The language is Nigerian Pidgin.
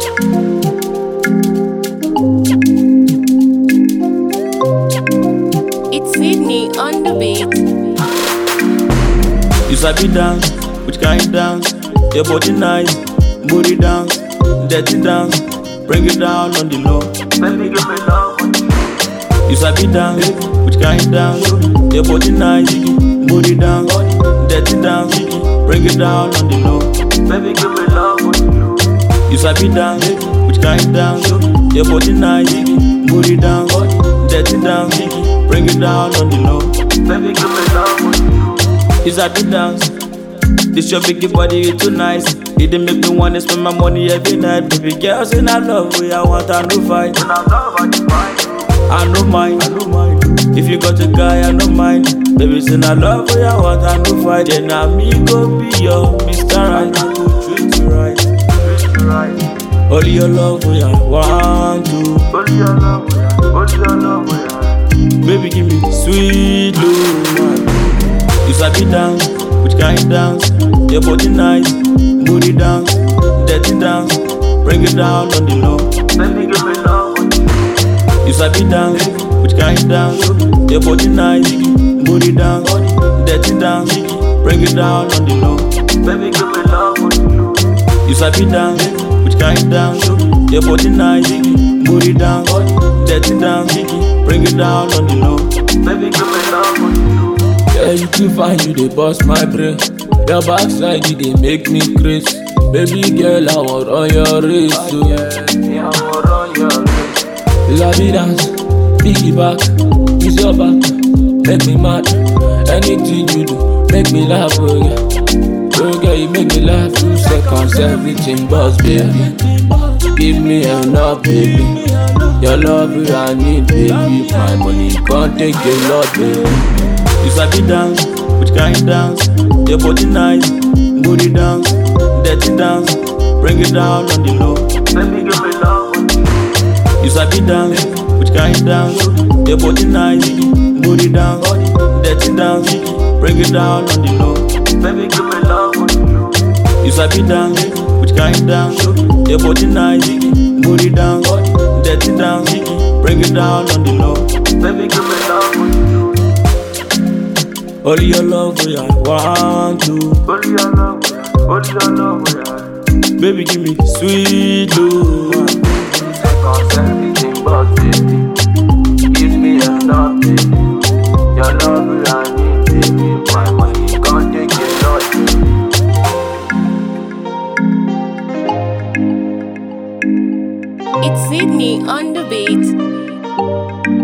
It's Sydney on the beat. You sabi dance, which kind dance? Your body nice, booty dance, dirty dance, bring it down on the low. Baby, give me love. You sabi dance, which kind dance? Your body nice, booty dance, dirty dance, bring it down on the low. Baby, give me love. You sabi dance, which kind dance? Your body nice, booty dance, dirty dance, bring it down on the low. Baby, give me love. You sabi dance. This your biggie body, it too nice. It dey make me wanna spend my money every night. Baby girl, say I love you, I want I no fight. And I love how you find. I no mind, I no mind. If you got a guy, I no mind. Baby, say I love you, I want I no fight. Then I me go be your Mr. Right. I go treat you right. Treat you right. Only your love, we I want to. Only your love, yeah. Only your love, yeah. Baby, give me sweet love. You sabi dance, which kind dance? Your body nice, booty dance, dirty dance, bring it down on the low. Baby, give me love. You sabi dance, which kind dance? Your body nice, booty dance, dirty dance, bring it down on the low. Baby, give me love. You sabi dance, which kind dance? Your body nice, booty dance, dirty dance, bring it down on the low. Baby, give me love. Yeah, you too fine, you dey bust my brain. Your backside, you dey make me crazy. Baby girl, I want on your race. So. Yeah, I will run your race. You sabi dance, piggyback, use your back, make me mad. Anything you do, make me laugh, oh yeah. Oh girl, you make me laugh two seconds, everything buzz, baby. Give me enough, baby. Your love, I need, baby. My money can't take a lot, baby. You sabi dance, which kind dance? Your body nice, booty dance, dirty dance, bring it down on the low. Baby, give me love. You sabi dance, which kind dance? Your body nice, booty dance, dirty dance, bring it down on the low. Baby, give me love. You sabi dance, which kind dance? Your body nice, booty dance, dirty dance, bring it down on the low. Baby, give me love. Only your love, we I want to. Only your love, yeah. Only your love, yeah. Baby, give me sweet love. Seconds, everything but baby. Give me enough, baby. Your love, I need, baby. My money can't take it, lot. It's Sydney on the beat.